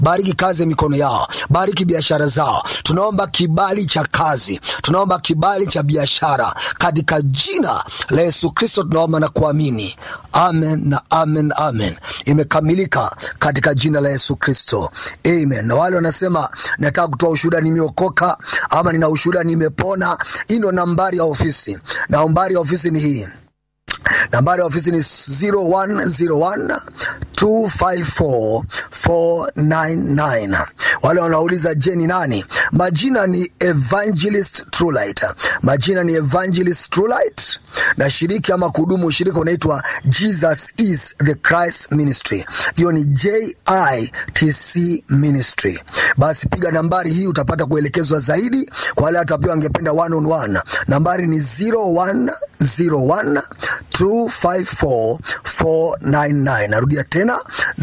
bariki kazi ya mikono yao, bariki biashara zao. Tunaomba kibali cha kazi, tunaomba kibali cha biashara katika jina la Yesu Kristo tunaomba na kuamini, amen na amen, amen. Imekamilika katika jina la Yesu Kristo, amen. Na wale wanasema nataka kutoa ushuhuda, nimeokoka ama nina ushuhuda, nimepona, hii ndo nambari ya ofisi. Nambari ya ofisi ni hii nambari ya ofisi ni 0101 254 499. Wale wanauliza je, ni nani? Majina ni Evangelist Trulight, majina ni Evangelist Trulight, na shiriki ama kuhudumu ushirika unaitwa Jesus is the Christ Ministry. Hiyo ni JITC Ministry. Basi piga nambari hii utapata kuelekezwa zaidi. Kwa wale hata pia wangependa one on one, nambari ni 0101 254 499. Narudia tena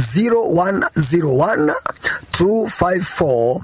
0101 254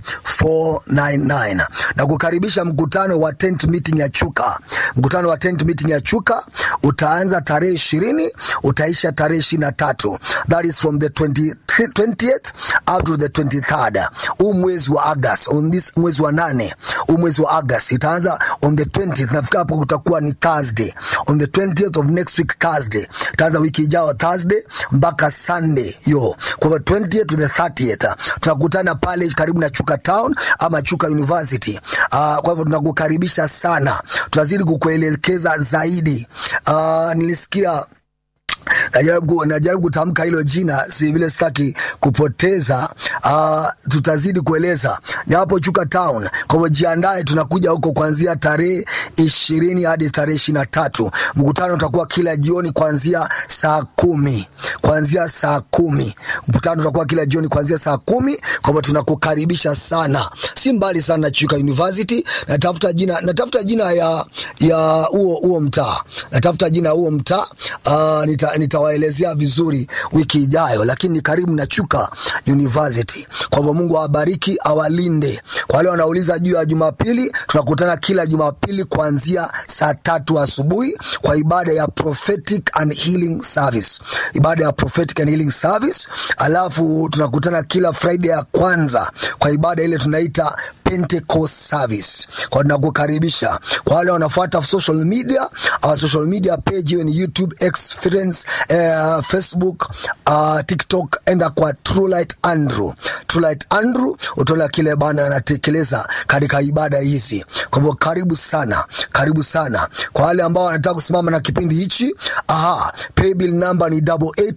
499 na kukaribisha mkutano wa tent meeting ya Chuka. Mkutano wa tent meeting ya Chuka utaanza tarehe ishirini utaisha tarehe ishirini na tatu that is from the 20, 20th up to the 23rd. Huu mwezi wa August, on this mwezi wa nane, huu mwezi wa August itaanza on the 20th. Nafika hapo kutakuwa ni Thursday, on the 20th of next week Thursday. Itaanza wiki ijayo Thursday mpaka Sunday yo, kwa hivyo 20th to the 30th tunakutana pale karibu na Chuka Town ama Chuka University. Uh, kwa hivyo tunakukaribisha sana, tutazidi kukuelekeza zaidi. Uh, nilisikia najaribu najaribu kutamka hilo jina, si vile sitaki kupoteza. Uh, tutazidi kueleza hapo Chuka Town. Kwa hivyo jiandae, tunakuja huko kuanzia tarehe ishirini hadi tarehe ishirini na tatu. Mkutano utakuwa kila jioni kuanzia saa kumi kuanzia saa kumi mkutano utakuwa kila jioni kuanzia saa kumi. Kwa hivyo tunakukaribisha sana, si mbali sana na Chuka University. Natafuta jina, natafuta jina ya ya huo huo mtaa, natafuta jina huo mtaa uh, nita nitawaelezea vizuri wiki ijayo, lakini ni karibu na Chuka University. Kwa hivyo Mungu awabariki, awalinde. Kwa wale wanauliza juu ya Jumapili, tunakutana kila Jumapili kuanzia saa tatu asubuhi kwa ibada ya prophetic and healing service, ibada ya prophetic and healing service. Alafu tunakutana kila Friday ya kwanza kwa ibada ile tunaita Pentecost service. Kwa tunakukaribisha. Kwa wale wanafuata social media, our social media page hiyo ni YouTube, Experience, uh, Facebook, uh, TikTok, enda kwa Trulight Andrew. Trulight Andrew utaona kile bana anatekeleza katika ibada hizi. Kwa hivyo karibu sana, karibu sana. Kwa wale ambao wanataka kusimama na kipindi hichi, aha, paybill number ni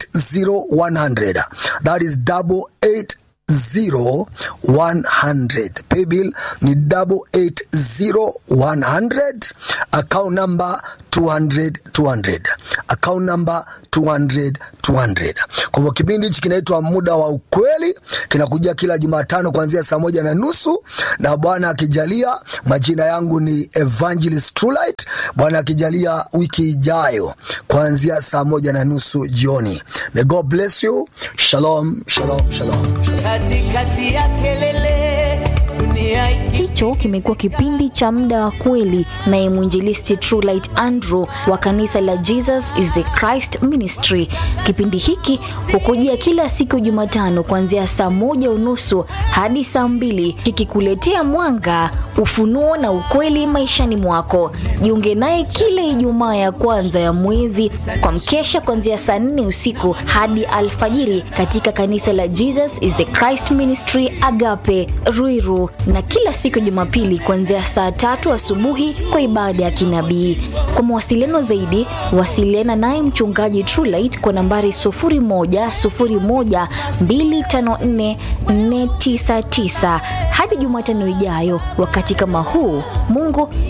880100. That is 88 zero one hundred paybill ni double eight zero one hundred account number 200 200 account number 200 200 kwa hivyo kipindi hichi kinaitwa muda wa ukweli kinakuja kila jumatano kuanzia saa moja na nusu na bwana akijalia majina yangu ni evangelist trulight bwana akijalia wiki ijayo kuanzia saa moja na nusu jioni may god bless you shalom shalom shalom, shalom. katikati ya kelele dunia hii Hicho kimekuwa kipindi cha muda wa kweli naye mwinjilisti Trulight Andrew wa kanisa la Jesus is the Christ Ministry. Kipindi hiki hukujia kila siku Jumatano kuanzia saa moja unusu hadi saa mbili kikikuletea mwanga, ufunuo na ukweli maishani mwako. Jiunge naye kila Ijumaa ya kwanza ya mwezi kwa mkesha kuanzia saa nne usiku hadi alfajiri katika kanisa la Jesus is the Christ Ministry Agape Ruiru, na kila siku Jumapili kuanzia saa tatu asubuhi kwa ibada ya kinabii. Kwa mawasiliano zaidi, wasiliana naye mchungaji Trulight kwa nambari 0101 254 499. Hadi Jumatano ijayo wakati kama huu, Mungu